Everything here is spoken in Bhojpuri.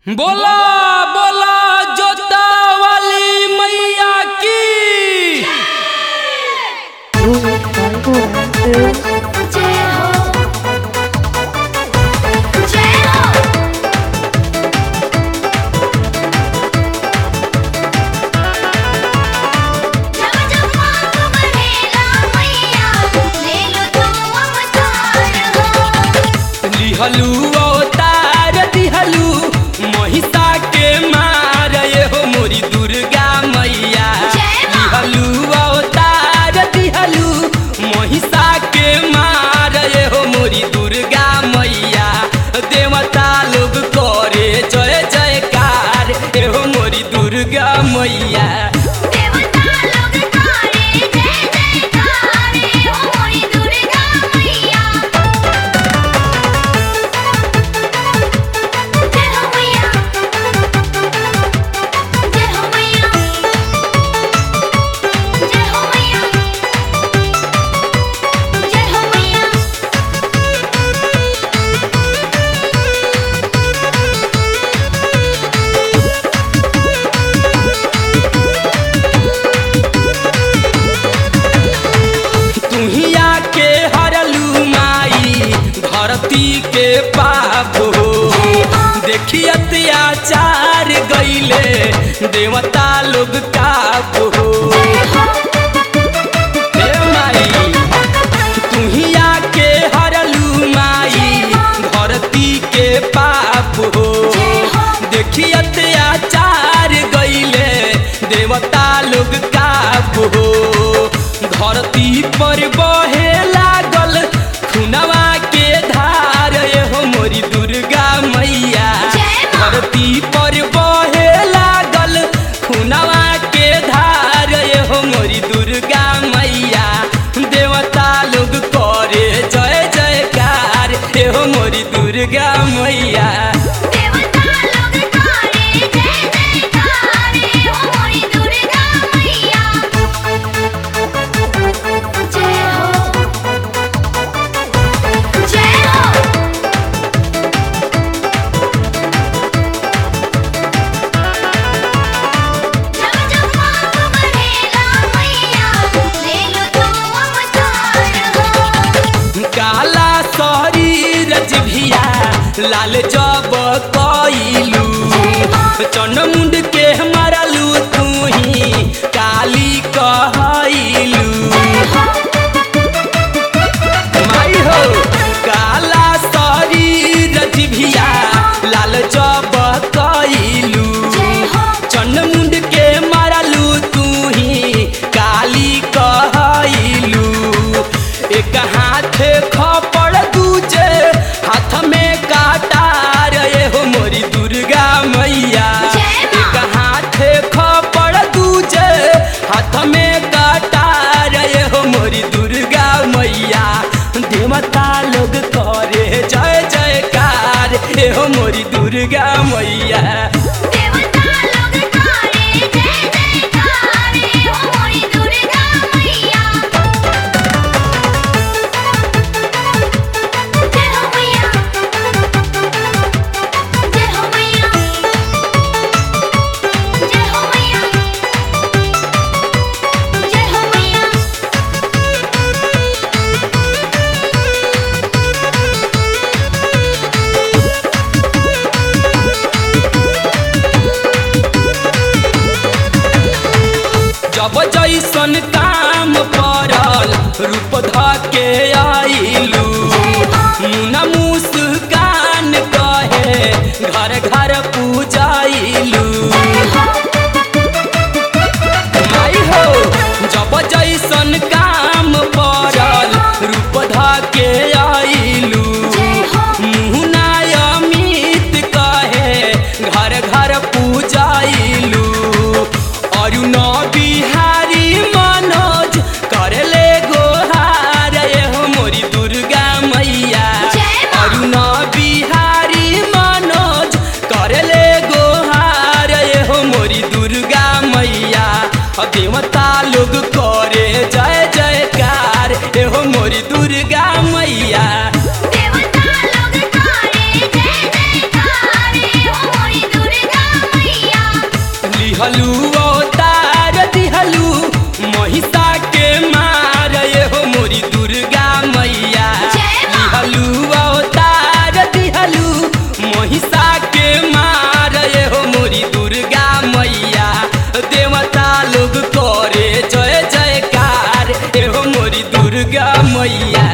बोला बोला जोता वाली मैया की जय हो जय हो जब जब मांग बढ़ेला मैया ले लो तो अवतार हो लिहलू अवतार दिहलू महिषा के मार ये हो मोरी दुर्गा मैया जय माँ। लिहलू अवतार दिहलू महिषा के मार ये हो मोरी दुर्गा मैया देवता लोग करे जय जयकार ये हो मोरी दुर्गा मैया देवता लोग तारे जय जयकारे हो मोरी दुर्गा मैया जय हो मैया जय हो मैया जय हो मैया जय हो मैया तुहिया के हरलू माई धरती के पाप हो देखी अत्याचार गईले देवता लोग काप हो हे माई तुहिया के हरलू माई धरती के पाप हो देखी अत्याचार गईले देवता लोग काप हो धरती पर बहे लागल खुनवा के धार ये हो मोरी दुर्गा मैया जय माँ। धरती पर बहे लागल खुनवा के धार ये हो मोरी दुर्गा मैया देवता लोग करे जय जयकार ये हो मोरी दुर्गा मैया देवता लोग तारे जय जयकारे हो मोरी दुर्गा मैया जय हो जय हो जब जब मांग बढ़ेला मैया ले लो तो अवतार हो काला शरीर जिभिया लाल जब कइलू चनमुंड के मरलू तू ही काली कहलू माई हो काला शरीर जिभिया लाल जब कइलू चनमुंड के मरलू तू ही काली कहलू एक हाथ खपड़ दूजे हाथ में काटार ये हो मोरी दुर्गा मैया जय माँ। एक हाथ खपड़ दूजे हाथ में काटार ये हो मोरी दुर्गा मैया देवता लोग करे जय जयकार ये हो मोरी दुर्गा मैया देवता लोग तारे जय जयकारे हो मोरी दुर्गा मैया जय हो मैया जय हो मैया जय हो मैया जय हो मैया जब जैसन काम पड़ल रूप ध के आइलू मुना मुस्कान कहे घर घर पूजाइलू माई हो जब जैसन काम पड़ल रूप ध के आइलू मुना अमित कहे घर घर पूजाइलू अरुण बिहारी मनोज करले गोहार ये हो मोरी दुर्गा मैया जय माँ। अरुण बिहारी मनोज करले गो दुर्गा मैया